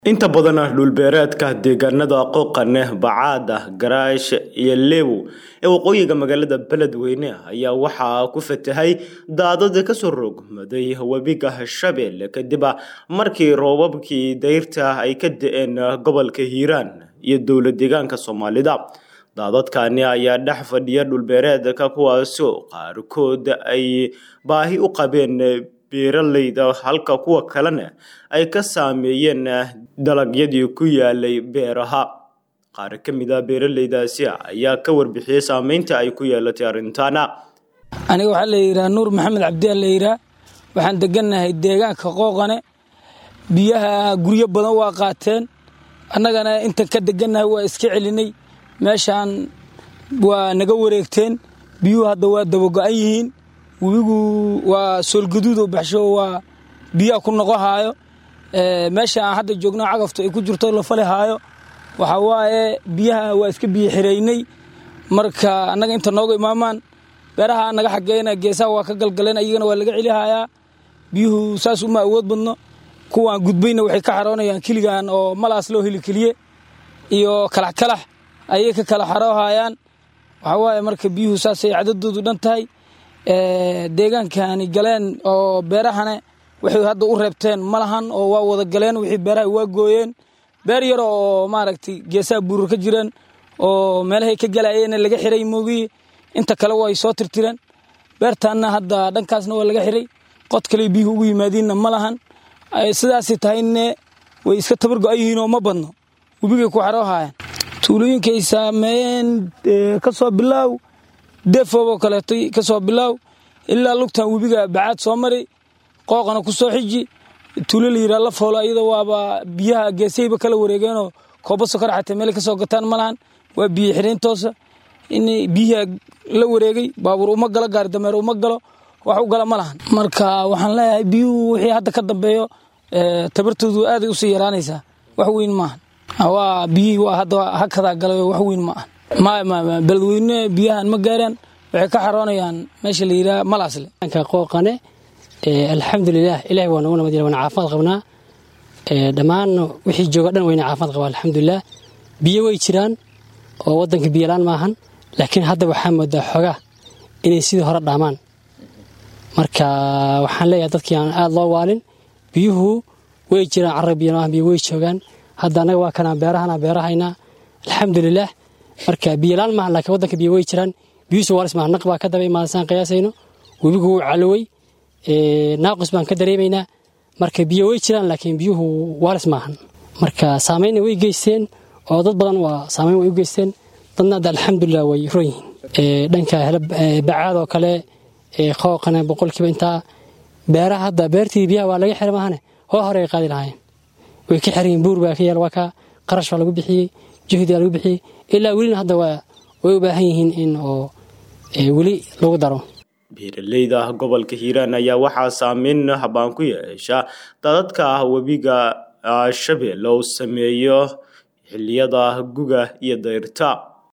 inta badan dhulbeereedka deegaanada qooqane bacaada garaash iyo leewow ee waqooyiga magaalada beledweyne ayaa waxaa ku fatahay daadad kasoo rogmaday webiga shabeelle kadib markii roobabkii dayrta ay ka da-een gobolka hiiraan iyo dowlad deegaanka soomaalida daadadkani ayaa dhex fadhiya dhulbeereedka kuwaasoo qaarkood ay baahi u qabeen beeralayda halka kuwa kalena ay ka saameeyeen dalagyadii ku yaalay beeraha qaar ka mid a beeralaydaasi ayaa ka warbixiyey saameynta ay ku yeelatay arrintaana aniga waxaa la yidhaha nuur maxamed cabdiyaa la yidhaha waxaan degannahay deegaanka qooqane biyaha guryo badan waa qaateen annagana intan ka degannahay waa iska celinay meeshaan waa naga wareegteen biyuhu hadda waa dabago-an yihiin webigu waa soolgaduud oo baxsho waa biyaha ku noqo haayo meesha aan hadda joogno cagaftu ay ku jirto la fali haayo waxaa waaye biyaha waa iska biyo xireynay marka annaga inta nooga imaamaan beeraha naga xageyna geesaha waa ka galgaleen ayagana waa laga celi hayaa biyuhu saas uma awood badno kuwaan gudbayna waxay ka xaroonayaan kiligan oo malaas loo heli keliye iyo kalax kalax ayay ka kala xaroohayaan waxaa waaye marka biyuhu saasay cadadoodu dhan tahay deegaankani galeen oo beerahana waxay hadda u reebteen ma lahan oo waa wada galeen wixii beeraha waa gooyeen beer yaro oo maaragtay geesaha buurur ka jireen oo meelahay ka galayeen laga xiray moogiye inta kale way soo tirtireen beertaanna hadda dhankaasna waa laga xiray qod kale biyuhu ugu yimaadiinna ma lahan sidaasay tahayne way iska tabar go-an yihiin oo ma badno webigay ku xaroohayaan tuulooyinkay saameeyeen ka soo bilaaw defooboo kaleeto ka soo bilaaw ilaa lugtan webiga bacaad soo mari qooqana ku soo xiji tuulo la yidhaha la foolo iyada waaba biyaha geesayba kala wareegeenoo kooba sokor xatee meelay ka soo gataan ma lahan waa biyo xireyntoosa in biyaha la wareegay baabuur uma galo gaari dameer uma galo wax u gala ma lahan marka waxaan leeyahay biyuhu wixii hadda ka dambeeyo tabartoodu aaday usii yaraanaysaa wax weyn maahan waa biyihii waa hadda hakadaa galay wax weyn ma ahan maya beledweyne biyahan ma gaaraan waxay ka xaroonayaan meesha la yidhaha malaasle qooqane alxamdulilah ilahi waa noogu nabad waana caafimaad qabnaa dhammaan wixii jooga dhan wayna caafimaad qabaa alxamdulilah biyo way jiraan oo wadanka biyolaan maahan laakiin hadda waxaa moodaa xogaa inay sidii hore dhaamaan marka waxaan leeyahay dadkii aan aada loo waalin biyuhu way jiraan carra biyo maahan biyo way joogaan hadda annaga waa kanaa beerahana beerahaynaa alxamdulilah marka biyolaan maahan lakiin wadanka biyo way jiraan biyuhusu waalis maahan naq baa ka daba imaadasaan qiyaasayno webigu wuu calowey naaqus baan ka dareemaynaa marka biyo way jiraan laakiin biyuhu waalis maahan marka saameynna way geysteen oo dad badan waa saameyn way u geysteen dadna hadda alxamdulilah way ron yihiin dhanka bacaad oo kale qooqane boqolkiiba intaa beeraha hadda beertii biyaha waa laga xira maahane hoo hore ay qaadi lahaayeen way ka xirayiin buur baa ka yaal waa ka qarash baa lagu bixiyey juhdi baa lagu bixiyey ilaa welina hadda way u baahan yihiin in oo weli lagu daro beeralayda gobolka hiiraan ayaa waxaa saameyn habaan ku yeesha dadadka webiga shabeelle uu sameeyo xiliyada guga iyo dayrta